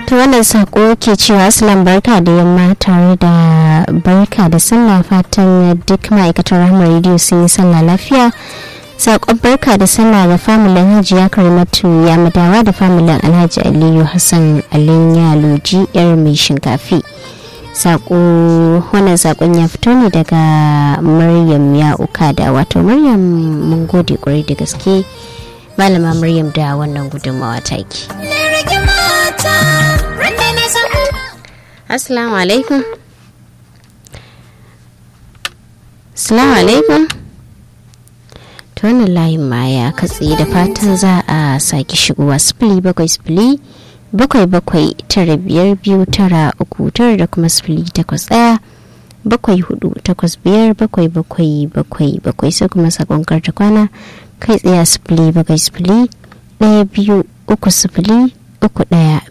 ta wannan sako ke cewa aslan barka da yamma tare da barka da sallah fatan duk ma'aikatar rahama rediyo sun yi sallah lafiya sakon barka da sallah ga familin hajiya karimatu ya madawa da familin alhaji aliyu hassan alin yaloji yar mai shinkafi sako wannan sakon ya fito ne daga maryam ya uka da wato maryam mun gode kwarai da gaske malama maryam da wannan gudunmawa taki assalamu alaikum assalamu alaikum ta wannan layin ma ya katse da fatan za a sake shigowa sifili bakwai sifili bakwai bakwai tara biyar biyu tara uku tara da kuma sifili takwas ɗaya bakwai hudu takwas biyar bakwai bakwai bakwai bakwai sai kuma sakon karta kwana kai tsaye sifili bakwai sifili ɗaya biyu uku sifili uku ɗaya